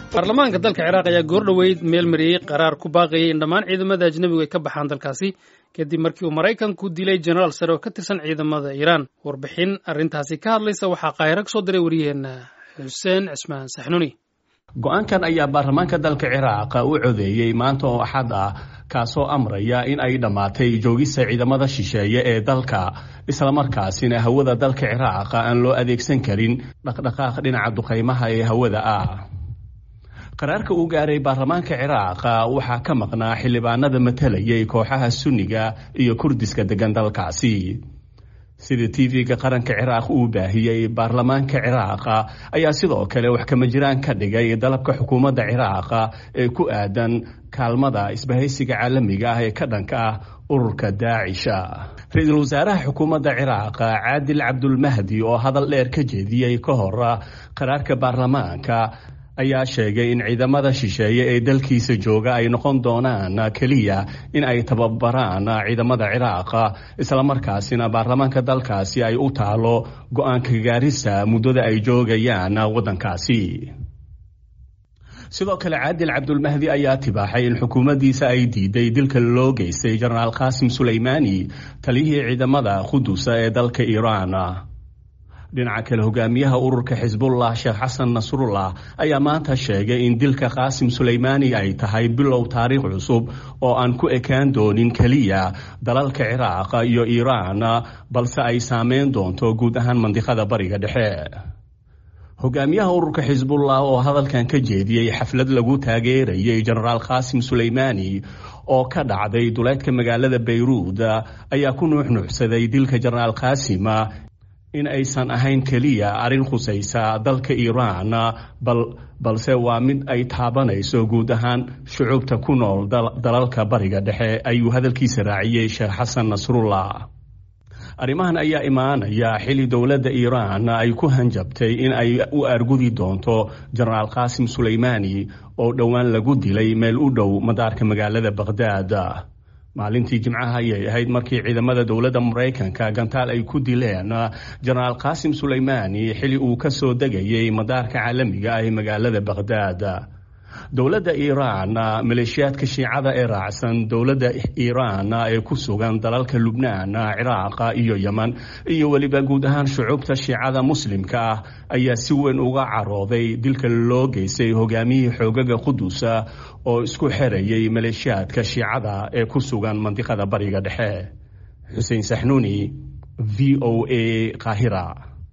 baarlamaanka dalka ciraaq ayaa goordhoweyd meel mariyey qaraar ku baaqayay in dhammaan ciidamada ajnebigu ay ka baxaan dalkaasi kadib markii uu maraykanku dilay jenaraal sare oo ka tirsan ciidamada iiraan warbixin arrintaasi ka hadlaysa waxaa qaahiro ka soo diray wariyaheenna xuseen cismaan saxnuuni go-aankan ayaa baarlamaanka dalka ciraaq u codeeyey maanta oo axad ah kaasoo amraya in ay dhammaatay joogista ciidamada shisheeye ee dalka islamarkaasina hawada dalka ciraaq aan loo adeegsan karin dhaqdhaqaaq dhinaca duqaymaha ee hawada ah qaraarka uu gaaray baarlamaanka ciraaq waxaa ka maqnaa xildhibaanada matalayay kooxaha sunniga iyo kurdiska degan dalkaasi sida tv-ga qaranka ciraaq uu baahiyey baarlamaanka ciraaq ayaa sidoo kale wax kama jiraan ka dhigay dalabka xukuumadda ciraaq ee ku aadan kaalmada isbahaysiga caalamiga ah ee ka dhanka ah ururka daacisha ra-iisul wasaaraha xukuumadda ciraaq caadil cabdulmahdi oo hadal dheer ka jeediyey ka hor qaraarka baarlamaanka ayaa sheegay in ciidamada shisheeye ee dalkiisa jooga ay noqon doonaan keliya in ay tababaraan ciidamada ciraaq islamarkaasina baarlamaanka dalkaasi ay u taalo go-aanka gaarista muddada ay joogayaan waddankaasi sidoo kale caadil cabdulmahdi ayaa tibaaxay in xukuumaddiisa ay diiday dilka loo geystay jenaraal qaasim suleymaani taliyihii ciidamada qudusa ee dalka iiraan dhinaca kale hogaamiyaha ururka xisbullah sheekh xasan nasrullah ayaa maanta sheegay in dilka qaasim suleymaani ay tahay bilow taariikh cusub oo aan ku ekaan doonin keliya dalalka ciraaq iyo iiraan balse ay saameyn doonto guud ahaan mandiqada bariga dhexe hogaamiyaha ururka xisbullah oo hadalkan ka jeediyey xaflad lagu taageerayay jenaraal qaasim suleymaani oo ka dhacday duleedka magaalada bayruud ayaa ku nuuxnuuxsaday dilka jenaraal qaasim in aysan ahayn keliya arrin khusaysa dalka iiraan balse waa mid ay taabanayso guud ahaan shucuubta ku nool dalalka bariga dhexe ayuu hadalkiisa raaciyey sheekh xasan nasrullah arrimahan ayaa imaanaya xili dowladda iiraan ay ku hanjabtay in ay u argudi doonto jenaraal qaasim suleymaani oo dhowaan lagu dilay meel u dhow madaarka magaalada baqhdaad maalintii jimcaha ayay ahayd markii ciidamada dowladda maraykanka gantaal ay ku dileen jenaraal qaasim suleymaani xili uu ka soo degayay madaarka caalamiga ah ee magaalada baqhdaad dowladda iiraan maleeshiyaadka shiicada ee raacsan dowladda iiraan ee ku sugan dalalka lubnaan ciraaq iyo yeman iyo weliba guud ahaan shucuubta shiicada muslimka ah ayaa si weyn uga carooday dilka loo geystay hogaamiyihii xoogaga qudusa oo isku xerayay maleeshiyaadka shiicada ee ku sugan mandiqada bariga dhexe xuseen saxnuuni v o a qaahira